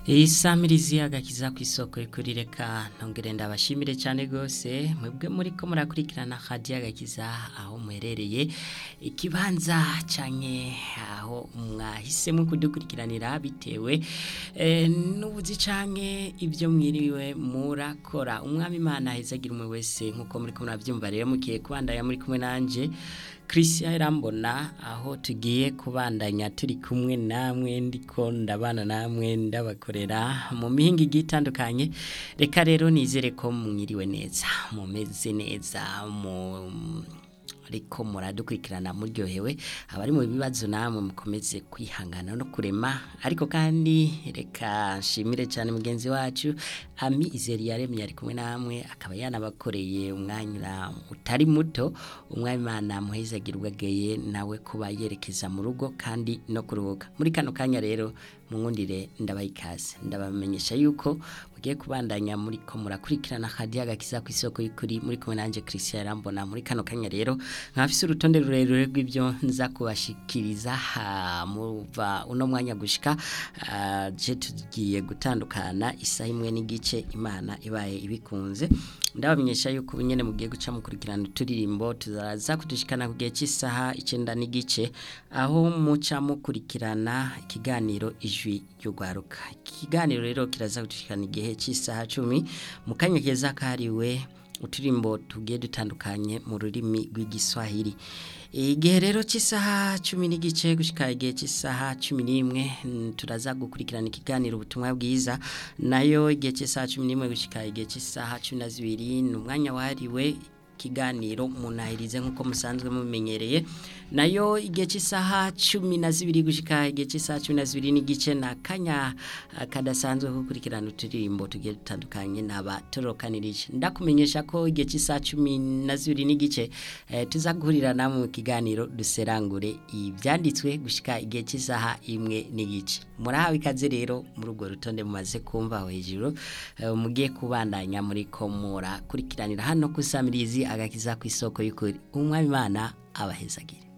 isamirizi agakiza ku isoko y'ukuri reka ntongere ndabashimire cyane rwose mwebwe muri ko murakurikirana hadiya agakiza aho muherereye ikibanza cyane aho mwahisemo kudukurikiranira bitewe n'ubuzi cyane ibyo mwiriwe murakora umwami imana agira umwe wese nk'uko muri ko murabyumva rero mugiye kubandanya muri kumwe nanjye christian irambona aho tugiye kubandanya turi kumwe namwe ndiko ndabana namwe ndabakorera mu mihinga igiye itandukanye reka rero nizere ko mwiriwe neza mumeze neza mu ariko muradukurikirana muryohewe abari mu bibazo namwe mukomeze kwihangana no kurema ariko kandi reka nshimire cyane mugenzi wacu ami izeri yaremye ari kumwe namwe akaba yanabakoreye umwanya utari muto umwami imana muhezagira ubwageye nawe kuba yerekeza mu rugo kandi no kuruhuka muri kano kanya rero mwundire ndabaha ikaze ndabamenyesha yuko mugiye kubandanya muri ko murakurikirana hadiya gakiza ku isoko y'ukuri muri kumwe nanjye christian rambona muri kano kanya rero nkafise urutonde rurerure rw'ibyo nza kubashikiriza muva uno mwanya gushika je tugiye gutandukana isaha imwe n'igice imana ibaye ibikunze ndabamenyesha yuko ubunyene mugiye guca mukurikirana uturirimbo tuzaza kudushikana ku gihe cy'isaha icyenda n'igice aho muca mukurikirana ikiganiro ijwi ry'ugwaruka ikiganiro rero kiraza kudushikana igihe cy'isaha cumi mu kanya keza kariwe uturimbo tugiye dutandukanye mu rurimi rw'igiswahili igihe rero cy'isaha cumi n'igice gushyika igihe cy'isaha cumi n'imwe turaza gukurikirana ikiganiro ubutumwa bwiza nayo igihe cy'isaha cumi n'imwe gushyika igihe cy'isaha cumi na zibiri ni umwanya wahariwe ikiganiro munahirize nk'uko musanzwe mumenyereye nayo igihe cy'isaha cumi na zibiri gushyika igihe cy'isaha cumi na zibiri n'igice na kanya kadasanzwe gukurikirana uturirimbo tugiye dutandukanye n'abatorokanirije ndakumenyesha ko igihe cy'isaha cumi na zibiri n'igice tuza guhurira namwe mu kiganiro duserangure ibyanditswe gushyika igihe cy'isaha imwe n'igice murahawe ikaze rero muri urwo rutonde mumaze kumva aho hejuru mugiye kubandanya muri ko murakurikiranira hano ku isamirizi agakiza ku isoko y'ukuri umwami imana abahezagire